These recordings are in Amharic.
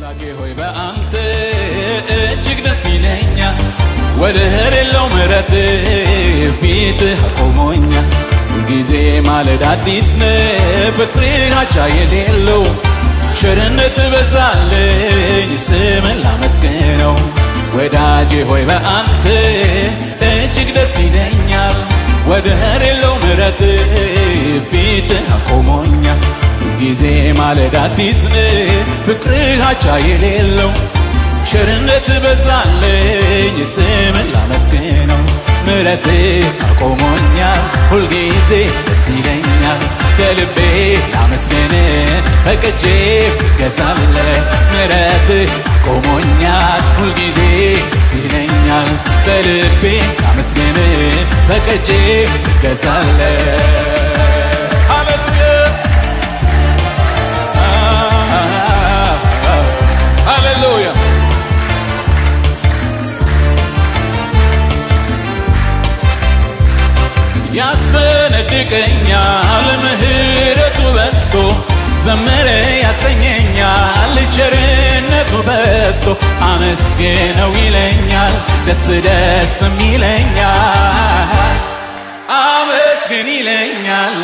አምላኬ ሆይ በአንተ እጅግ ደስ ይለኛል፣ ወደር የለው ምሕረት ፊትህ አቆሞኛል። ሁልጊዜ ማለዳ አዲስ ነህ፣ ፍቅርህ አቻ የሌለው ቸርነት በዛልኝ፣ ስምን ላመስግነው። ወዳጄ ሆይ በአንተ እጅግ ደስ ይለኛል፣ ወደር የለው ምሕረት ፊትህ አቆሞኛል። ጊዜ ማለዳ አዲስ ነህ፣ ፍቅርህ አቻ የሌለው ቸርነት በዛልኝ፣ ስምን ላመስግነው። ምሕረት አቆሞኛል፣ ሁልጊዜ ደስ ይለኛል። ከልቤ ላመስግን ፈቅጄ ገዛለ ምሕረት አቆሞኛል፣ ሁልጊዜ ደስ ይለኛል። በልቤ ላመስግን ፈቅጄ ገዛለ ሃሌሉያ ሃሌሉያ ያስፈነድቀኛል ምሕረቱ በዝቶ ዘመረ ያሰኘኛል ቸርነቱ በዝቶ አመስግነው ይለኛል ደስ ደስም ይለኛል አመስግን ይለኛል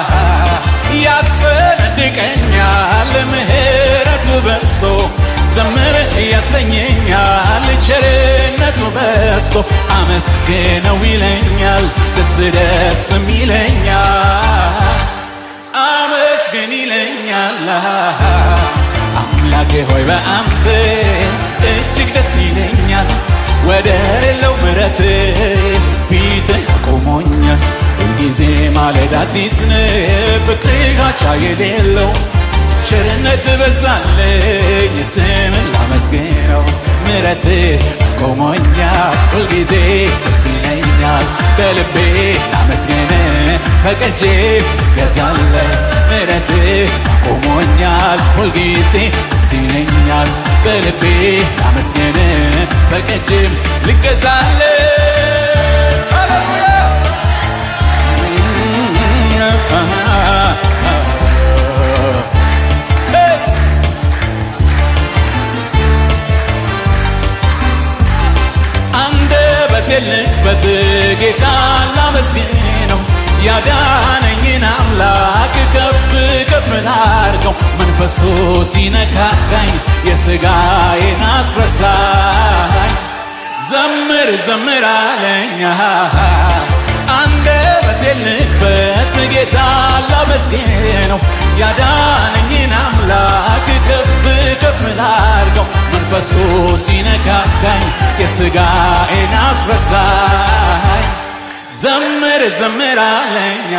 ያስፈነድቀኛል ምሕረቱ በዝቶ ዘምር ያሰኘኛል ቸርነቱ በዝቶ አመስግነው ይለኛል ደስ ደስም ይለኛል አመስግን ይለኛል አምላኬ ሆይ በአንተ እጅግ ደስ ይለኛል ወደር የለው ምሕረት ፊትህ አቆሞኛል ሁልጊዜ ማለዳ አዲስ ነህ ፍቅርህ አቻ የሌለው ቸርነት በዛልኝ ስምን ላመስግነው ምሕረት አቆሞኛል ሁልጊዜ ደስ ይለኛል በልቤ ላመስግን ፈቅጄ ገዛለ ምሕረት አቆሞኛል ሁልጊዜ ደስ ይለኛል በልቤ ላመስግን ፈቅጄም ልገዛለ ሃሌሉያ አንደበቴን ልክፈት ጌታ ላመስግነው ያዳነኝን አምላክ ከፍ ከፍ ላድርገው መንፈሱ ሲነካካኝ የሥጋዬን አስረሳኝ ዘምር ዘምር አለኛ አንደበቴን ልክፈት ጌታ ላመስግነው ያዳነኝን አምላክ ከፍ ከፍ ላድርገው መንፈሱ ሲነካካኝ የሥጋዬን አስረሳኝ ዘምር ዘምር አለኛ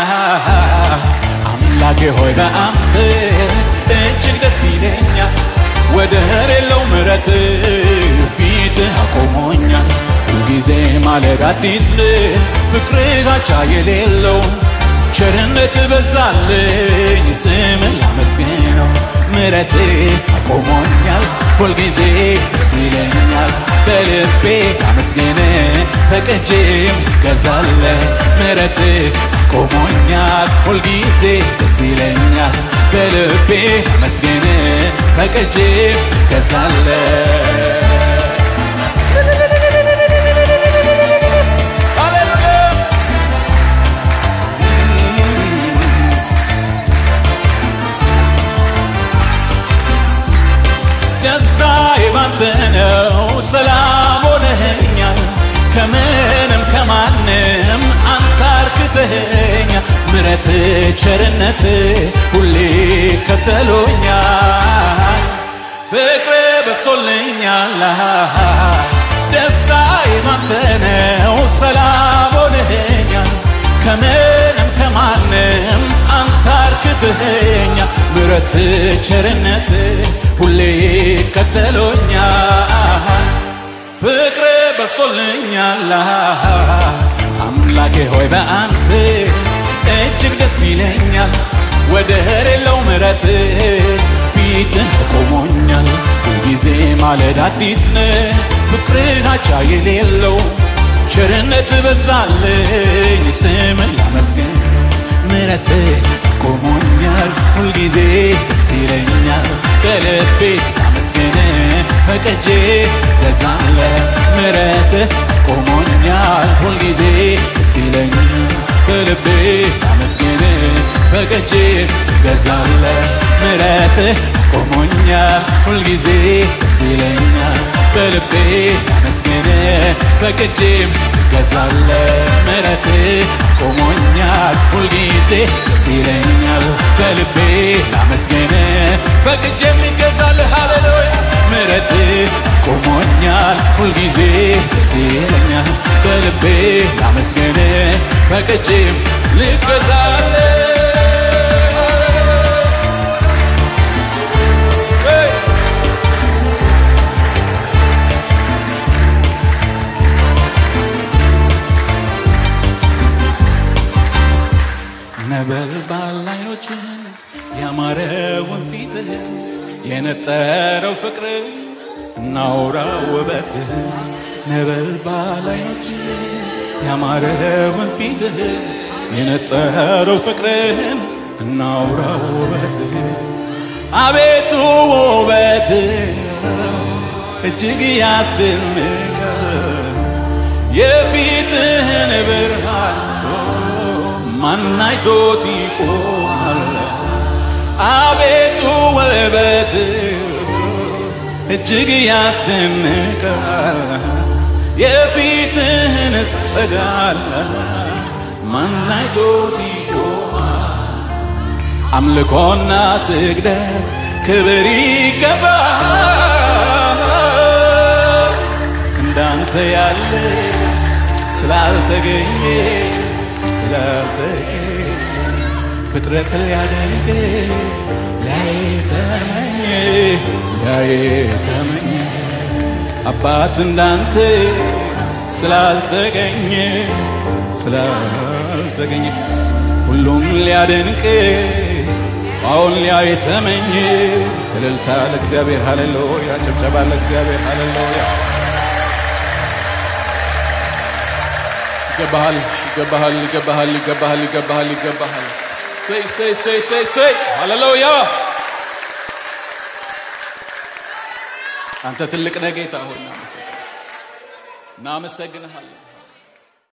አምላኬ ሆይ በአንተ እጅግ ደስ ይለኛል ወደር የለው ምሕረት ፊትህ አቆሞኛል ሁልጊዜ ማለዳ አዲስ ፍቅርህ አቻ የሌለው ቸርነት በዛልኝ ስምን ላመስግነው ምሕረት አቆሞኛል ሁልጊዜ ደስ ይለኛል በልቤ ላመስግን ፈቅጄም ገዛለ ምሕረት አቆሞኛል ሁልጊዜ ደስ ይለኛል በልቤ ላመስግን ፈቅጄም ገዛለ ደስታ የባንተ ነው፣ ሰላም ሆነኸኛል። ከምንም ከማንም አንተ አርክተኸኛል። ምረት ቸርነት ሁሌ ከተሎኛል። ፍቅር በሶልኛል። ደስታ የባንተ ነው፣ ሰላም ሆነኸኛል። ከምንም ከማንም አንተ አርክተኸኛል። ምረት ቸርነት ሁሌ ከተሎኛል ፍቅር በሶልኛል አምላኬ ሆይ በአንተ እጅግ ደስ ይለኛል ወደር የለው ምሕረት ፊትህ ቆሞኛል ሁልጊዜ ማለዳ አዲስ ነህ ፍቅርህ አቻ የሌለው ቸርነት በዛልኝ ስምን ላመስግን ምሕረት ቆሞኛል ሁልጊዜ ደስ ይለኛል በልቤ ላመስግን ፈቅጄ ገዛለ ምረት ቆሞኛል ሁልጊዜ ደስ ይለኛል በልቤ አመስግን ፈቅጄ ገዛለ ምረት ቆሞኛል ሁልጊዜ ደስ ይለኛል በልቤ አመስግን ፈቅጄም ገዛለ ምረት ቆሞኛል ሁልጊዜ ደስ ይለኛል በልቤ ላመስግን ፈቅጄም ይገዛል ሃሌሉያ ምረት ቆሞኛል ሁልጊዜ ደስ ይለኛል በልቤ ላመስግን ፈቅጄም ልገዛለ ነበልባል አይኖችን ያማረውን ፊትህ የነጠረው ፍቅር እናውራ ውበትህ ነበልባል አይኖችን ያማረውን ፊትህ የነጠረው ፍቅርህን እናውራ ውበትህ አቤቱ ውበትህ እጅግ ያስደንቃል የፊትህን ብርሃን ማናይቶት ይቆማል አቤቱ ውበት እጅግ ያስደንቃል የፊትህን ጸዳል ማናይቶት ይቆማል አምልኮና ስግደት ክብር ይገባል እንዳንተ ያለ ስላልተገኘ ስላልተገኘ ፍጥረት ሊያደንቅ ላይ ተመኘ ላይ ተመኘ አባት እንዳንተ ስላልተገኘ ስላልተገኘ ሁሉም ሊያደንቅ አሁን ሊያይ ተመኘ እልልታ ለእግዚአብሔር ሃሌሉያ ጭብጨባ ለእግዚአብሔር ሃሌሉያ ይገባሃል ይገባሃል ይገባሃል ይገባሃል ይገባሃል ይገባሃል ሰይ ሰይ ሰይ ሰይ ሰይ ሃሌሉያ አንተ ትልቅ ነህ ጌታ ሆይ እናመሰግንሃለን